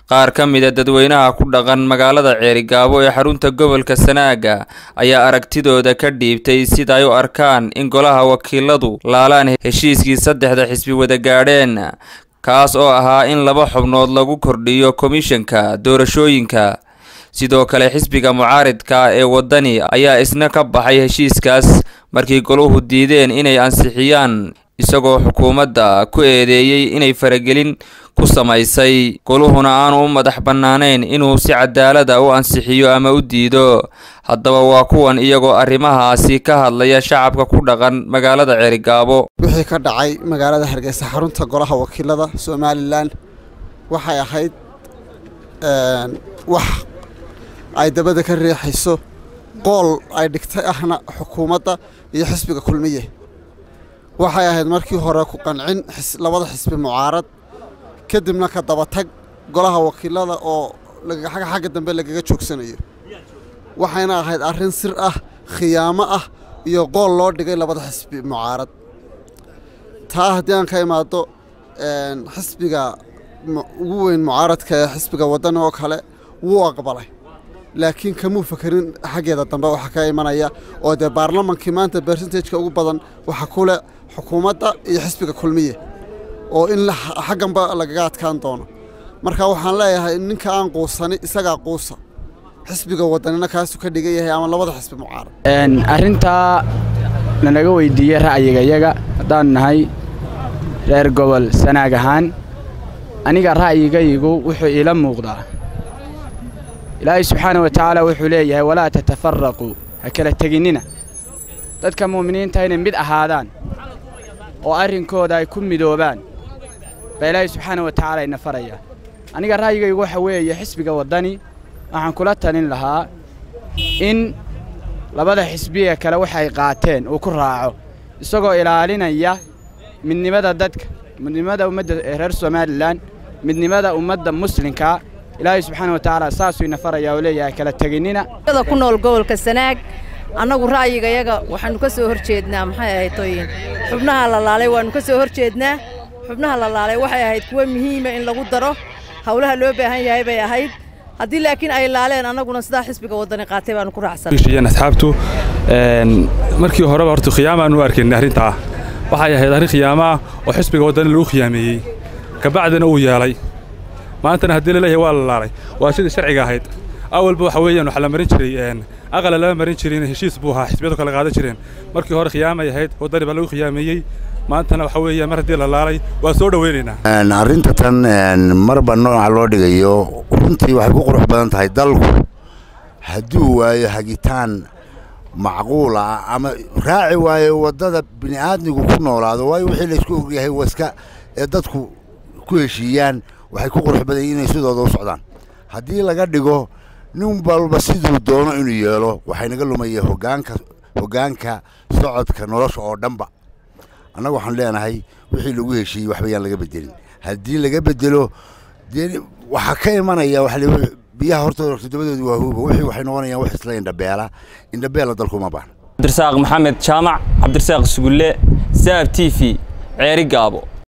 qaar ka mida dadweynaha ku dhaqan magaalada ceerigaabo ee xarunta gobolka sanaaga ayaa aragtidooda ka dhiibtay sida ay u arkaan in golaha wakiiladu laalaan heshiiskii saddexda xisbi wada gaadheen kaas oo ahaa in laba xubnood lagu kordhiyo komishanka doorashooyinka sidoo kale xisbiga mucaaridka ee waddani ayaa isna ka baxay heshiiskaas markii goluhu diideen inay ansixiyaan isagoo xukuumadda ku eedeeyey inay faragelin ku samaysay goluhuna aanu u madax bannaanayn inuu si cadaalada u ansixiyo ama u diido haddaba waa kuwan iyagoo arrimahaasi ka hadlaya shacabka ku dhaqan magaalada ceerigaabo wixii ka dhacay magaalada hargeysa xarunta golaha wakiilada somalilan waxay ahayd wax ay dabada ka riixayso qool ay dhigtay ahna xukuumadda iyo xisbiga kulmiye waxay ahayd markii hore ku qancin labada xisbi mucaarad kadibna ka dabatag golaha wakiilada oo xagga dambe lagaga joogsanayo waxayna ahayd arrin sir ah khiyaamo ah iyo qool loo dhigay labada xisbi mucaarad taa haddii aan ka imaado xisbiga ugu weyn mucaaradka ee xisbiga waddan oo kale wuu aqbalay laakiin kamuu fakerin xaggeeda dambe waxaa ka imanaya oo dee baarlamankii maanta bersentageka ugu badan waxa ku leh xukuumadda iyo xisbiga kulmiye oo in xagganba lagaga adkaan doono marka waxaan leeyahay ninka aan quusani isagaa quusa xisbiga waddanina kaasuu ka dhigan yahay ama labada xisbi mucaarad arrintaa nanaga weydiiyey ra'yigayaga haddaan nahay reer gobol sanaag ahaan aniga ra'yigaygu wuxuu iila muuqdaa ilaahay subxaana wa tacaala wuxuu leeyahay walaa tatafaraquu ha kala teginnina dadka mu'miniinta inay mid ahaadaan oo arrinkooda ay ku midoobaan baa ilaahay subxaana wa tacaala ina farayaa aniga ra'yigaygu waxa weeye xisbiga waddani waxaan kula talin lahaa in labada xisbiye kale waxay qaateen uu ku raaco isagoo ilaalinaya midnimada dadka midnimada ummadda reer somalilan midnimada ummadda muslimka ilaahay subxaana wa tacaala saasuu ina farayaa oo leeyahay kala teginnina ku nool gobolka sanaag annagu ra'yigayaga waxaannu ka soo hor jeednaa maxay ahayd tooyin xubnaha la laalay waannu ka soo hor jeednaa xubnaha la laalay waxay ahayd kuwo muhiima in lagu daro hawlaha loo baahan yahay bay ahayd haddii laakiin ay laaleen annaguna sidaa xisbiga waddani qaatay baannu ku raacsan asxaabtu markii horeba horta khiyaama aanu arkaynay arrintaa waxay ahayd arrin khiyaamo ah oo xisbiga waddani lagu khiyaameeyey kabacdina uu yeelay maantana haddii laleeyahay waa la laalay waa sidii sharciga ahayd awalba waxa weeyaan waxaa la marin jiray aqala lama marin jirin heshiis buu ahaa xisbiyadu kala qaadan jireen markii hore khiyaamay ahayd waddani baa lagu khiyaameeyey maantana waxa weeya mar haddii la laalay waa soo dhoweynaynaa arrinta tan marba nooca loo dhigayo runtii waxay ku qurux badan tahay dalku hadduu waayo hagitaan macquul ah ama raaci waayo waddada bini'aadmigu ku noolaado waayo wixii laysku ogyahay waska ee dadku ku heshiiyaan waxay ku qurux badan yihin inay sidooda u socdaan haddii laga dhigo nin walba siduu doono inuu yeelo waxay naga lumaya hogaanka hoggaanka socodka nolosha oo dhanba annaga waxaan leenahay wixii lagu heshiiyey waxba yaan laga bedelin haddii laga bedelo dee waxaa ka imanaya waxa biyaha hortooda todobadooda waa huuba wixii waxay noqonayaan wax isla indhabeela indhabeela dalkuma baahna cabdirasaaq maxamed jaamac cabdirasaaq sugulle saab t v ceeri gaabo